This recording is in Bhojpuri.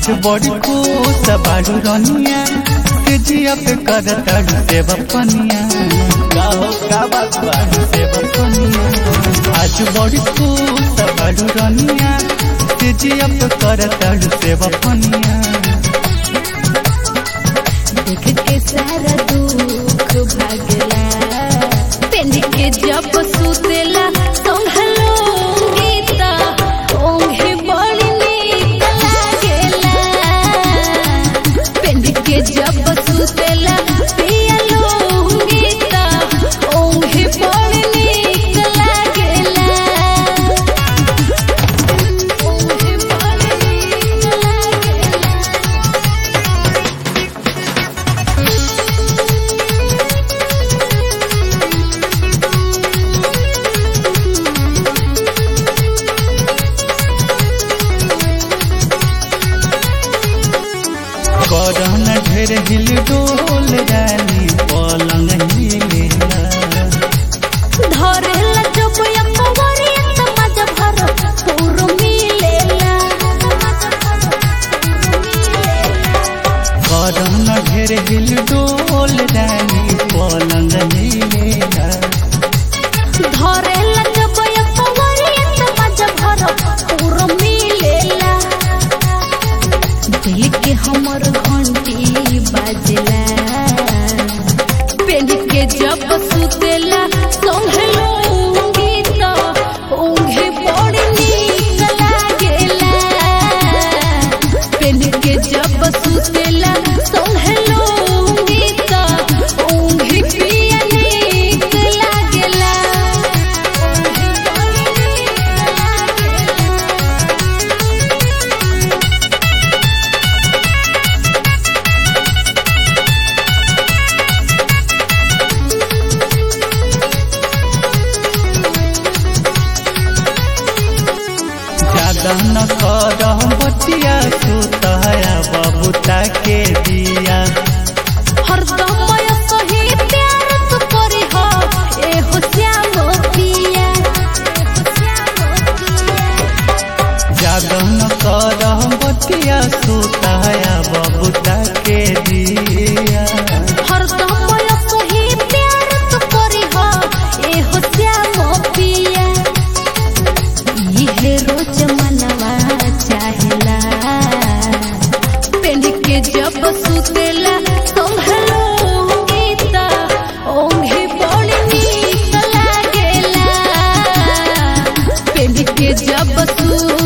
आज बड़ी खुश बाड़ू रनिया के जिया पे कर तड़ू से बपनिया गाओ का बात बाड़ू से बपनिया आज बड़ी खुश बाड़ू रनिया के जिया पे कर तड़ू से बपनिया देख के सारा दुख भागला पेन के जब सुतेला संभलो गीता ओंघे बड़ी नीक लागेला पेन के जब सुतेला पियलो गीता ओंघे बड़ी नीक लागेला ओंघे बड़ी नीक लागेला करन ढेर हिल डोल रानी पलंग हिलेला धरेला जब या पवरिया त मज भर पूर मिलेला करन ढेर हिल डोल रानी पलंग हिलेला धरेला जब या पवरिया त मज भर पूर मिलेला दिल के हमर घंटी बाजला पेन के जब सुतेला संभलो गीता ओंघे बड़ी नीक लागेला पेन के जब सुतेला संभलो गीता ओंघे पिया नीक लागेला ओंघे बड़ी नीक लागेला ज्यादा न कर बतिया सुतया बबूता के दिया हरदम मैं सही प्यार तू करी हो ए हो श्याम पिया ज्यादा न कर बतिया सुतया बबूता के दिया हरदम मैं सही प्यार तू करी हो ए हो श्याम पिया ये रोज मनवा चाहेला पेंड के जब सुतेला संभलो गीता ओंघे बड़ी नीक लागेला पेंड के जब सु